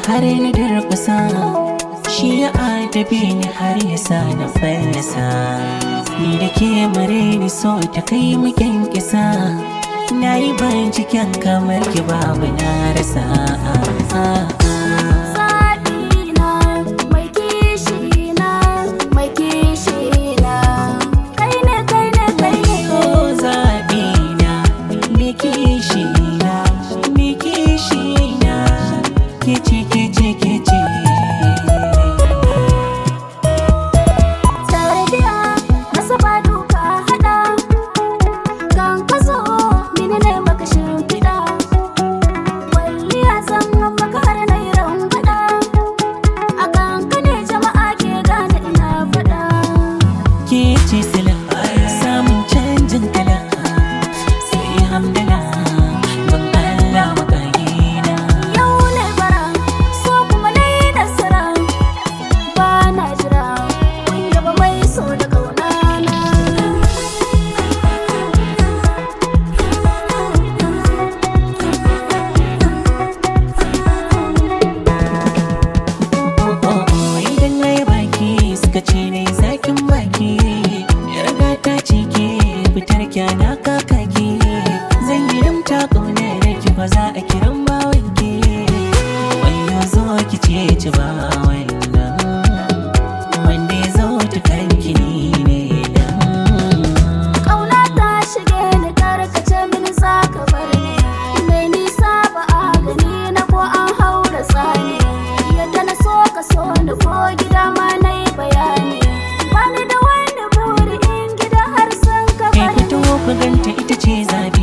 har na durkusa shi ya adabe ni har ya sa na fallasa ni da ke mare ni so ta kai mu kisa na yi binciken kamar ki babu na rasa Zaɓina mai kishi na mai kishi na kai ne kai ne kai ne Oh, zaɓina, me kishi na, me kishi na, kici kici kici. Tarbiya masa ba duka hada kan ka zo mini ne maka shimfiɗa walliya zan maka har na yi rangwada a kan ka ne jama'a ke gane ina faɗa Kici sila, samun canjin kala, sai hamdala, ban Allah makagina. yau ne bara so kuma na yi nasara ba na jira kun yaba mai so da kaunana Oh, oh, oh, idan na yi baki suka ce na yi zakin baki. Yarda ta cike fitar kyana kakaki. Zan yi rimta ƙaunar ki ba za a kiran bawanki. Wayo zo ki ce ci ba wannan. Wanda ya zo ta kanki ni ne dan. Ƙauna ta shige ni karkace mini za ka bar ni Mai nisa ba a gani na ko an haura tsani Yadda na so ka so ni ko gida ma na yi bayani Bani da wani buri in gida har sun ka Kai bari fito ku ganta ita ce zabi